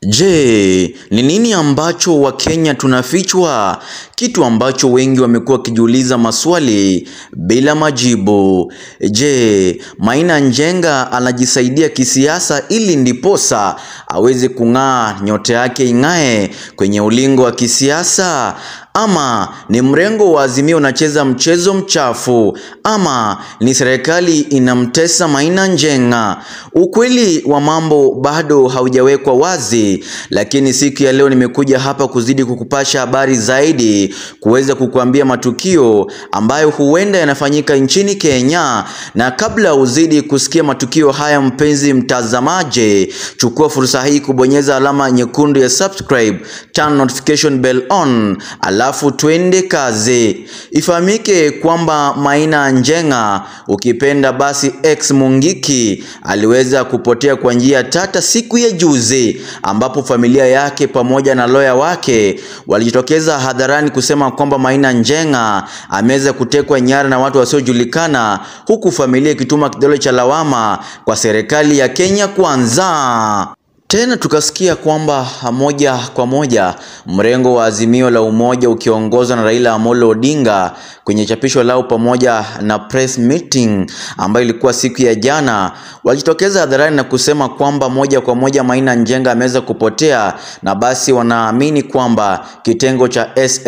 Je, ni nini ambacho Wakenya tunafichwa? Kitu ambacho wengi wamekuwa wakijiuliza maswali bila majibu. Je, Maina Njenga anajisaidia kisiasa ili ndiposa aweze kung'aa, nyota yake ing'ae kwenye ulingo wa kisiasa? Ama ni mrengo wa Azimio unacheza mchezo mchafu? Ama ni serikali inamtesa Maina Njenga? Ukweli wa mambo bado haujawekwa wazi, lakini siku ya leo nimekuja hapa kuzidi kukupasha habari zaidi, kuweza kukuambia matukio ambayo huenda yanafanyika nchini Kenya. Na kabla uzidi kusikia matukio haya, mpenzi mtazamaji, chukua fursa hii kubonyeza alama nyekundu ya subscribe, turn notification bell on, alafu twende kazi. Ifahamike kwamba Maina Njenga, ukipenda basi ex Mungiki, aliweza kupotea kwa njia tata siku ya juzi, ambapo familia yake pamoja na loya wake walijitokeza hadharani kusema kwamba Maina Njenga ameweza kutekwa nyara na watu wasiojulikana, huku familia ikituma kidole cha lawama kwa serikali ya Kenya Kwanza. Tena tukasikia kwamba moja kwa moja mrengo wa Azimio la Umoja ukiongozwa na Raila Amolo Odinga kwenye chapisho lao pamoja na press meeting ambayo ilikuwa siku ya jana, walijitokeza hadharani na kusema kwamba moja kwa moja Maina Njenga ameweza kupotea, na basi wanaamini kwamba kitengo cha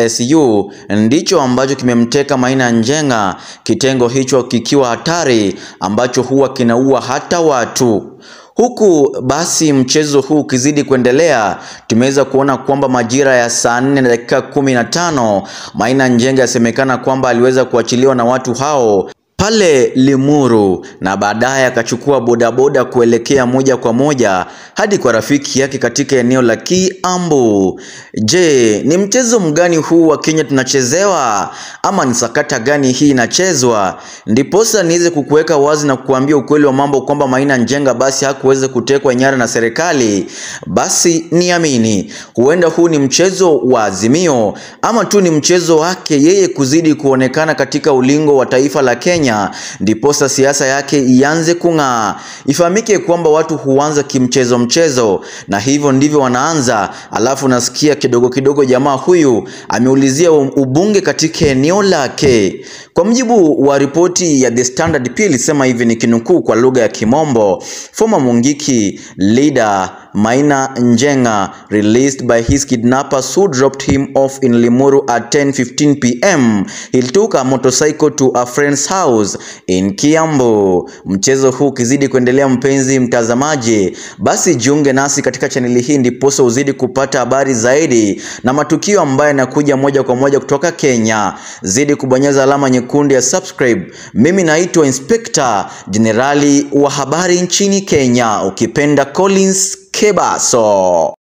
SSU ndicho ambacho kimemteka Maina Njenga, kitengo hicho kikiwa hatari ambacho huwa kinaua hata watu. Huku basi mchezo huu ukizidi kuendelea, tumeweza kuona kwamba majira ya saa nne na dakika kumi na tano Maina Njenga yasemekana kwamba aliweza kuachiliwa na watu hao pale Limuru na baadaye akachukua bodaboda kuelekea moja kwa moja hadi kwa rafiki yake katika eneo la Kiambu. Je, ni mchezo mgani huu wa Kenya tunachezewa ama ni sakata gani hii inachezwa? Ndiposa niweze kukuweka wazi na kukuambia ukweli wa mambo kwamba Maina Njenga basi hakuweza kutekwa nyara na serikali. Basi niamini, huenda huu ni mchezo wa Azimio ama tu ni mchezo wake yeye kuzidi kuonekana katika ulingo wa taifa la Kenya ndiposa siasa yake ianze kung'aa. Ifahamike kwamba watu huanza kimchezo mchezo, na hivyo ndivyo wanaanza, alafu nasikia kidogo kidogo jamaa huyu ameulizia ubunge katika eneo lake. Kwa mjibu wa ripoti ya The Standard, pia ilisema hivi, ni kinukuu kwa lugha ya Kimombo, former Mungiki leader Maina Njenga released by his kidnappers who dropped him off in Limuru at 10:15 p.m. He took a motorcycle to a friend's house in Kiambu. Mchezo huu ukizidi kuendelea, mpenzi mtazamaji, basi jiunge nasi katika chaneli hii ndiposa uzidi kupata habari zaidi na matukio ambayo yanakuja moja kwa moja kutoka Kenya. Zidi kubonyeza alama nyekundu ya subscribe. Mimi naitwa Inspector Jenerali wa habari nchini Kenya, ukipenda Collins Kebaso.